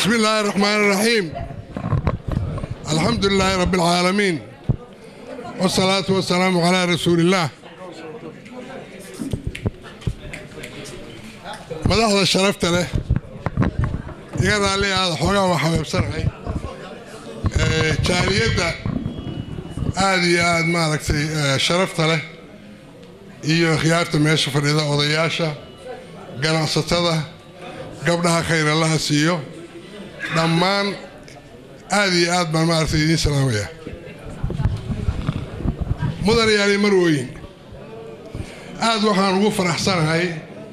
بسم الله الرحمن الرحيم الحمد لله رب العالمين والصلاة والسلام على رسول الله madaxda sharafta leh iga raalli aada xoogaa waa xabeebsanahay jaaliyadda aada iyo aada maaragtay sharafta leh iyo khiyaarta meesha fadhida odayaasha ganacsatada gabdhaha khayralaha siiyo dhammaan aada iyo aad baan maaragtay idiin salaamaya mudan yaali marwooyin aada waxaan ugu faraxsanahay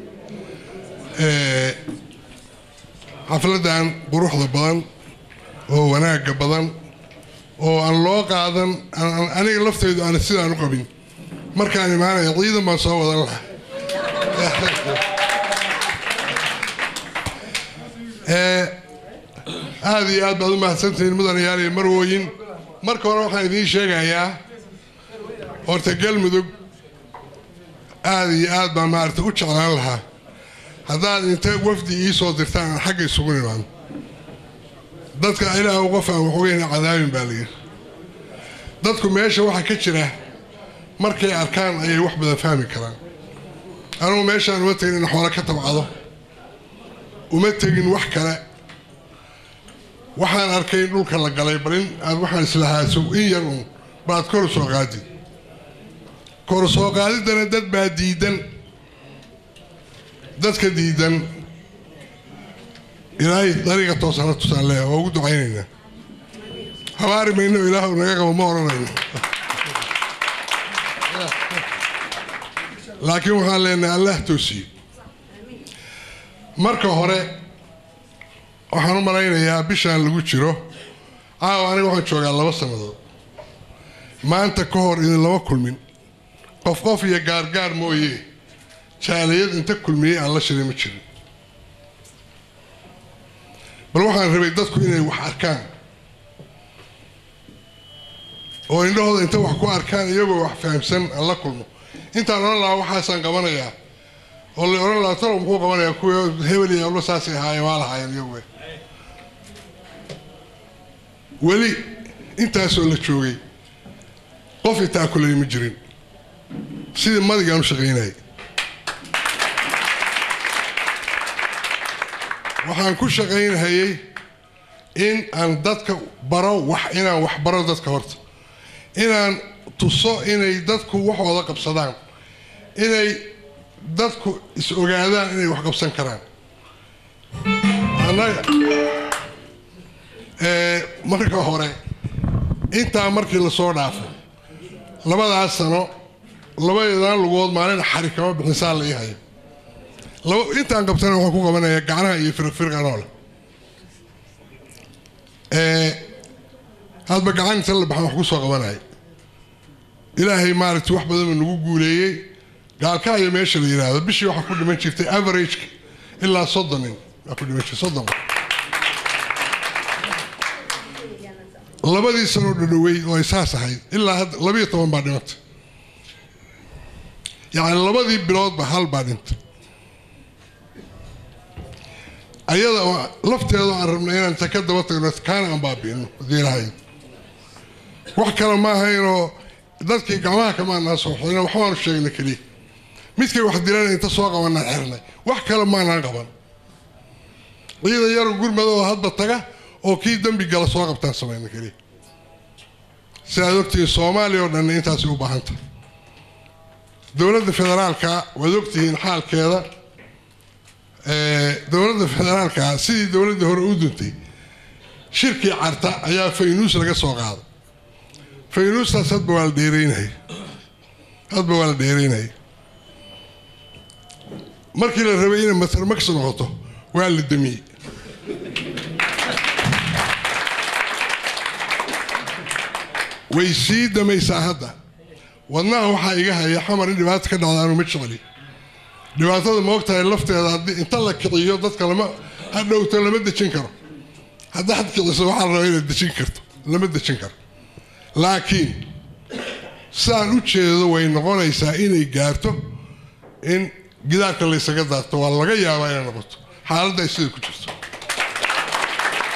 xafladdan quruxda badan oo wanaagga badan oo aan loo qaadan aniga lafteydu aan sidaan u qabin markaan imaanaya ciidan baan soo wadan lahaa aada iyo aad baad u mahadsantihiin mudanayaal iyo marwooyin marka hore waxaan idiin sheegayaa horta galmudug aada iyo aad baan maaragtay u jeclaan lahaa haddaad inta wafdi ii soo dirtaan aan xagga isugu nimaano dadka ilaah qof aan waxweyna cadaabin baa layidhi dadku meesha waxa ka jira markay arkaan ayay wax badan fahmi karaan anugu meeshaan uma tegin in xoolo ka tabcado uma tegin wax kale waxaan arkay in dhulka la galay bal in aad waxaan islahaaso in yar uun baad kor soo qaadi kor soo qaadiddana dad baa diidan dadka diidan ilaahay dariiqa toosana tusaan leeya waa ugu ducaynaynaa habaari mayno ilaahu naga qabo ma odhanayno laakiin waxaan leenahay allah toosiye marka hore waxaan u malaynayaa bishaan lagu jiro caawa aniga waxaan joogaa laba sannadood maanta ka hor idin lama kulmin qof qof iyo gaargaar mooye jaaliyad inta kulmiyey aan la shiray ma jirin bal waxaan rabay dadku inay wax arkaan oo indhahooda inta wax ku arkaan iyagoo wax fahamsan aan la kulmo intaan odhan lahaa waxaasaan qabanayaa oo la odhan lahaa talow muxuu qabanayaa kuwa hebel iyo ablo saasay ahaayeen waa lahaayeen iyagu weli intaasoo la joogay qof intaa kulay ma jirin sidii madigaan u shaqaynayay waxaan ku shaqaynhayay in aan dadka baro wax inaan wax baro dadka horta inaan tuso inay dadku waxooda qabsadaan inay dadku is ogaadaan inay wax qabsan karaan annaga marka hore intaa markii lasoo dhaafo labadaas sano labadeedaan lugood maalin xari kama bixinsaa la ii hayo intaan qabtana waxaan ku qabanayaa gacnaha iyo firqfirqanoole hadba gacan inta la baxan wax ku soo qabanaya ilaahay maaragtay wax badanba nagu guuleeyey gaalka iyo meesha la yidhaahdo bishii waxaa ku dhiman jirtay averageka ilaa soddon nin waa ku dhiman jirtay soddon labadii sanoo dhadhowey oo ay saas ahayd ilaa hadda labiyo toban baa dhimantay yacni labadii biloodba hal baa dhintay ayada lafteedo aan rabnay inaan ta ka daba tagno kaana aan baabi'ino hadii lahayn wax kale ma ahaynoo dadkii gacmaha kamaanaa soo xirna waxbaanu sheegna keliya midkay wax dilana inta soo qabanaan xirnay wax kale maanaan qaban ciidan yaru gurmadoo hadba taga oo kii dembi gala soo qabtaan samayna keliya sidaad ogtihiin soomaaliya oo dhanna intaasay u baahan tahay dowladda federaalka waad ogtihiin xaalkeeda dowladda federaalka sidii dowladda hore u duntay shirkii carta ayaa faynuus laga soo qaaday faynuustaas hadba waa la dheereynaya hadba waa la dheereynaya markii la rabay inay matarmax noqoto waa la damiyey way sii damaysaa hadda wadnaha waxaa iga haya xamar in dhibaata ka dhacda anu ma jecli dhibaatada ma ogtahay lafteeda haddii inta la kiciyo dadka lama hadhowto lama dejin karo haddaad kiciso waxaa la rabaa inaad dejin karto lama dejin karo laakiin saan u jeedo way noqonaysaa inay gaarto in gidaarka laysaga daarto waa laga yaabaa inay noqoto xaaladda ay sida ku jirto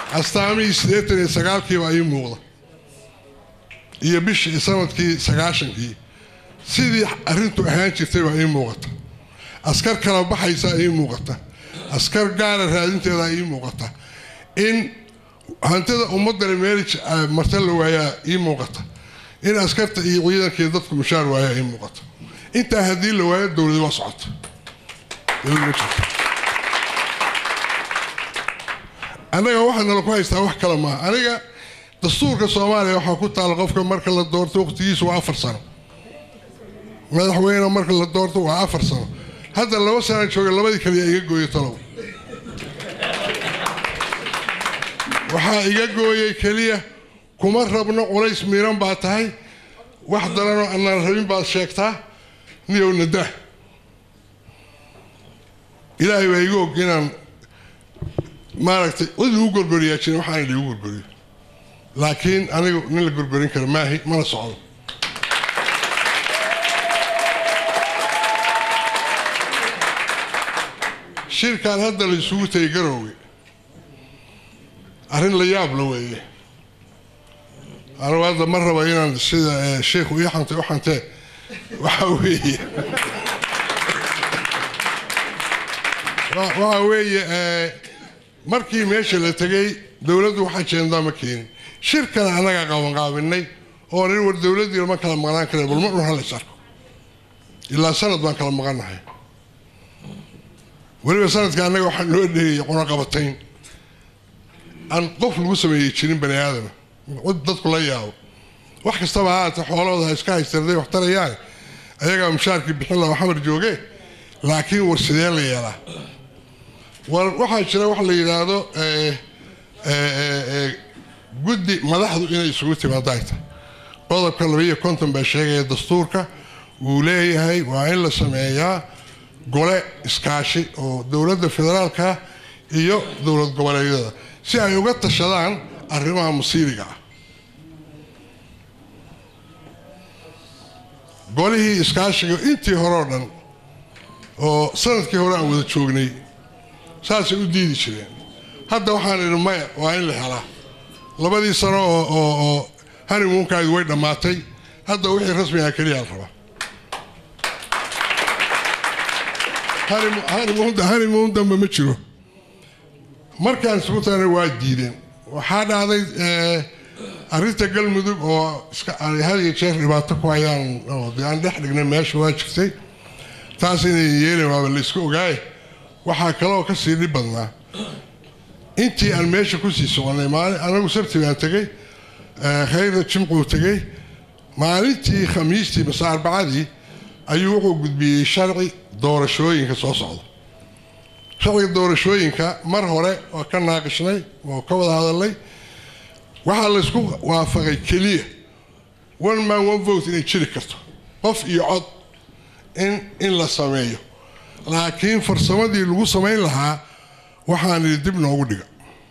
astaamihii siddeetan iyo sagaalkiiba ii muuqda iyo bishii sanadkii sagaashankii sidii arrintu ahaan jirtay baa ii muuqata askar kala baxaysaa ii muuqata askar gaara raadinteedaa ii muuqata in hantida ummadani meel marta la waayaa ii muuqata in askarta iyo ciidankii dadku mushaar waayaa ii muuqata intaa haddii la waayo dowladi waa socota annaga waxaa nala ku haystaa wax kale maaha aniga dastuurka soomaaliya waxaa ku taala qofka marka la doorto waqtigiisu waa afar sano madaxweyne marka la doorto waa afar sano hadda laba sana jooga labadii kaliya iga gooyay talow waxaa iga gooyay keliya kuma rabno culays miiran baa tahay wax daranoo anaan rabin baad sheegtaa niyow nadaa ilaahay baa iga og inaan maaragtay cid lagu gorgoriyaa jirin waxaana ligu gorgoriyo laakiin anigu nin la gorgorin kara maahi mana socdo shirkan hadda la isugu tagay garoowe arrin la yaab la weeye anugu hadda ma raba inaan sida sheikhu ii xantay u xantee waxa weeye waxa weeye markii meesha la tegay dowladdu wax ajendaa ma keenin shirkana annaga qabanqaabinay oo nin war dowladdii lama kala maqnaan kara bal ma dhun hal is arko ilaa sanad baan kala maqannahay weliba sanadka annaga waxaa noo dheeyay cunaqabatayn aan qof lagu sameeyey jirin bani aadama cid dadku la yaabo wax kastaba haata xoolahooda ha iska haystarday wax tarayaan ayagaa mushaarkii bixin laha xamar jooge laakiin war sidee la yeelaa war waxaa jira wax la yidhaahdo guddi madaxdu inay isugu timaadaay tahay qodobka labaiyo konton baa sheegaya dastuurka wuu leeyahay waa in la sameeyaa gole iskaashi oo dowladda federaalka iyo dowlad goboleedyada si ay uga tashadaan arrimaha musiiriga ah golihii iskaashiga intii hore oo dhan oo sanadkii hore aan wada joognay saasay u diidi jireen hadda waxaan idhi maya waa in la helaa labadii sano oo hanimuunkaadi way dhammaatay hadda wixii rasmigaa keliyaa la rabaa hanimuun dambe ma jiro markaan isugu taana waa diideen waxaa dhacday arrinta galmudug oo had iyo jeer dhibaato ku hayaan oo dee aan dhex dhignay meesha waa jirtay taas inay yeelin waaba la isku ogaaye waxaa kaleoo ka sii dhib badnaa intii aan meesha kusii soconay maalin anagu sabti baan tegey khayrna jimcuu tegey maalintii khamiistii mase arbacadii ayuu wuxuu gudbiyey sharci doorashooyinka soo socda sharciga doorashooyinka mar hore oo ka naaqishnay oo ka wada hadalnay waxaa laysku waafaqay keliya one man one vote inay jiri karto qof iyo cod in in la sameeyo laakiin farsamadii lagu samayn lahaa waxaan idhi dib noogu dhiga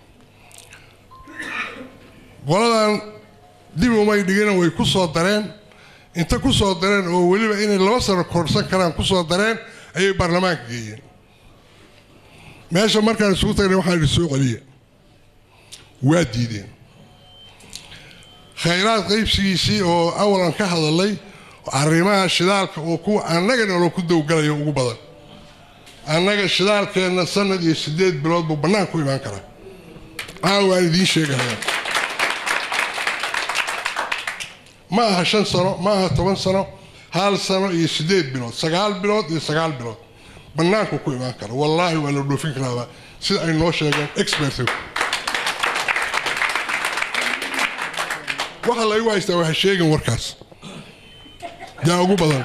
qoladan dib umay dhigina way ku soo dareen inta ku soo dareen oo weliba inay laba sano korsan karaan ku soo dareen ayay baarlamaanka geeyeen meesha markaan isugu tagnay waxaan idhi soo celiya waa diideen khayraad qaybsigiisii oo awalan ka hadalay arrimaha shidaalka oo kuwa annaga naloo ku dowgalayo ugu badan annaga shidaalkeenna sanad iyo siddeed bilood buu bannaan ku imaan karaa caawa aan idiin sheegaya ma aha shan sano ma aha toban sano hal sano iyo siddeed bilood sagaal bilood iyo sagaal bilood bannaanku ku imaan kara wallaahi waa la dhoofin karaaba sida ay noo sheegeen expert waxa laygu haystaa waxa sheegin warkaas yaa ugu badan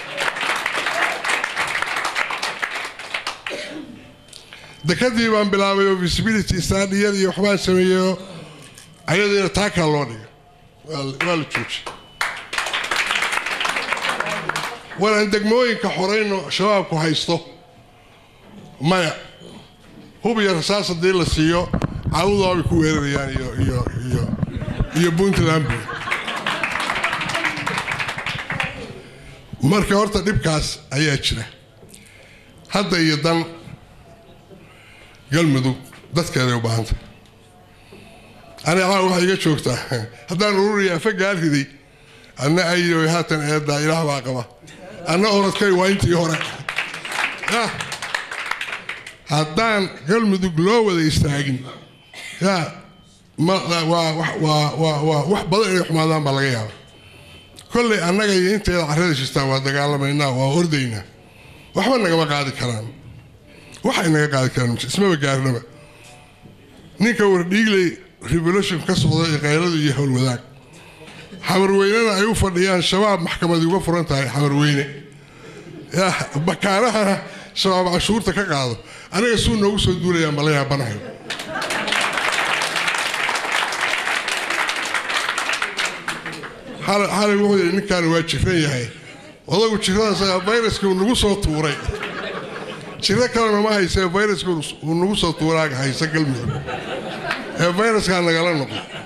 dekadii baan bilaabay oo visibility stadiyar iyo waxbaan sameeyeyo ayadiina taakaa loo dhigay waa la joojiyay war aan degmooyinka xorayno shabaabku haysto maya hub iyo rasaas haddii la siiyo caabudaabay ku weerarayaan iyo iyo iyo iyo puntland marka horta dhibkaas ayaa jira hadda iyo dan galmudug dadkeeday u baahantay aniga caawa waxay iga joogtaa haddaan ururiya afa gaariday anna ayoy haatan eeddaa ilaah baa qaba anna orodkay waa intii hore ya haddaan galmudug loo wada istaagin ya ma waa waa waa waa wax badan inay xumaadaan baa laga yaaba kollay annaga iyo inteeda carrada jirtaan waa dagaalamaynaa waa ordaynaa waxba nagama qaadi karaan waxay naga qaadi karaan ismaba gaarnaba ninka wardhiigley revolution ka socda ee kayradu iyo howlwadaag xamarweynena ay u fadhiyaan shabaab maxkamadii uga furan tahay xamarweyne ya bakaanahana shabaab cashuurta ka qaado aniga suu noogu soo duulayaan bala yaabanahay xalay wuxuu yidhi ninkaani waa jiran yahay odagu jiradaas fayraskii uu nagu soo tuuray jiro kalena ma haysee fayraskii uu nagu soo tuuraaga haysa galmudug ee fayraskaa nagala noqo